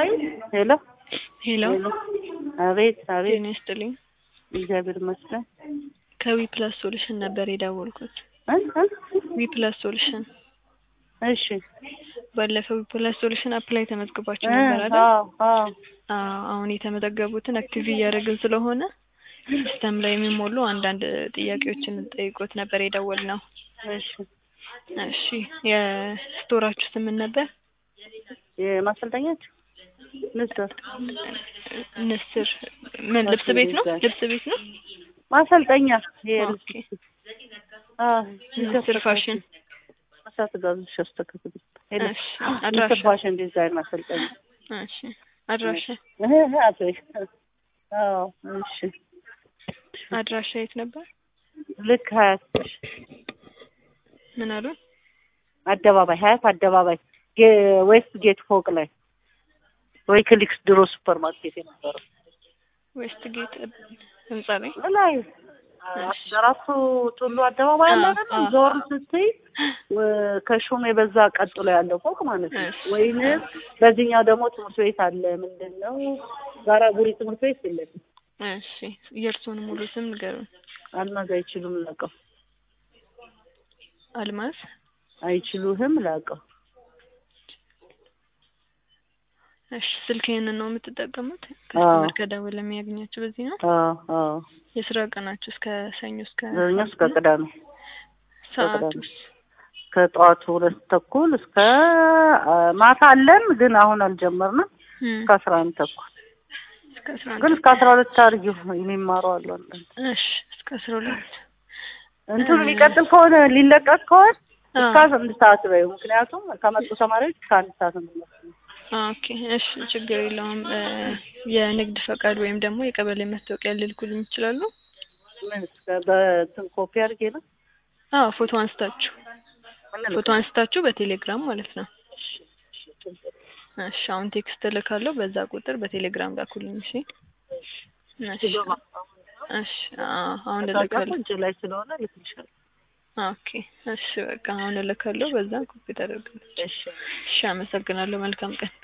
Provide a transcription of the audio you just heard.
ሄሎ ሄሎ አቤት አቤት ጤና ይስጥልኝ። እግዚአብሔር ይመስገን ከዊ ፕላስ ሶሉሽን ነበር የደወልኩት። እ እ ዊ ፕላስ ሶሉሽን እሺ ባለፈው ዊ ፕላስ ሶሉሽን አፕላይ ተመዝግባችሁ እ ነበር አይደል? አዎ አዎ አዎ አሁን የተመዘገቡትን አክቲቭ እያደረግን ስለሆነ ሲስተም ላይ የሚሞሉ አንዳንድ ጥያቄዎችን ጠይቆት ነበር የደወልነው። እሺ እሺ የስቶራችሁ ስም ምን ነበር? የማሰልጠኛችሁ ንስር ንስር ምን ልብስ ቤት ነው? ልብስ ቤት ነው? ማሰልጠኛ ኦኬ ንስር ፋሽን እሳት ጋዞች ያስተካክሉ እሺ ንስር አድራሻ ፋሽን ዲዛይን ማሰልጠኛ እሺ አድራሻ እህ እህ አቶ አዎ እሺ አድራሻ የት ነበር? ልክ ሀያት ምን አሉ? አደባባይ ሀያት አደባባይ ጌ- ዌስት ጌት ፎቅ ላይ ወይ ክሊክስ ድሮ ሱፐር ማርኬት የነበረው ዌስት ጌት ህንጻ ላይ ላይ አራቱ ጡሉ አደባባይ አለ አዎ፣ አይደል? አዎ፣ ዞር አዎ። ስትይ ወ- ከሹም የበዛ ቀጥሎ ያለው ፎቅ ማለት ነው። እሺ። ወይንም በዚህኛው ደግሞ ትምህርት ቤት አለ። ምንድን ነው ጋራ ጉሪ ትምህርት ቤት የለም። እሺ የእርስዎን ሙሉ ስም ንገሩን። አልማዝ አይችሉም ላቀው አልማዝ አይችሉህም ላቀው እሺ ስልክ ይሄንን ነው የምትጠቀሙት? አዎ። ከስተመር ከደወለ የሚያገኛችሁ በዚህ ነው? አዎ አዎ የስራ ቀናችሁ እስከ ሰኞ እስከ ዘኛ እስከ ቅዳሜ ሰዓቱስ? ከጠዋቱ ሁለት ተኩል እስከ አ፣ ማታ አለን ግን አሁን አልጀመርንም። እም፣ እስከ አስራ አንድ ተኩል እስከ አስራ አንድ ግን እስከ አስራ ሁለት አድርጊው የሚማሩ አሉ አንዳንድ እሺ እስከ አስራ ሁለት እንትኑ የሚቀጥል ከሆነ ሊለቀቅ ከሆነ እስከ አዎ። አንድ ሰዓት በይው። ምክንያቱም ከመጡ ተማሪዎች እስከ አንድ ሰዓት ነው የሚመስለው። ኦኬ እሺ ችግር የለውም። እ፣ የንግድ ፈቃድ ወይም ደግሞ የቀበሌ መታወቂያ ልልኩልኝ ይችላሉ? ምን እስከ በእንትን ኮፒ አድርጌ ነው አዎ ፎቶ አንስታችሁ ምን ፎቶ አንስታችሁ በቴሌግራም ማለት ነው። እሺ አሁን ቴክስት እልካለሁ። በዛ ቁጥር በቴሌግራም ላኩልኝ። እሺ እሺ ሲገባ እሺ አዎ አሁን መታወቂያ እልካለሁ። እጅ ላይ ስለሆነ ልክልሻለሁ። ኦኬ እሺ በቃ አሁን እልካለሁ። በዛ ኮፒ ታደርጋለች። እሺ እሺ አመሰግናለሁ። መልካም ቀን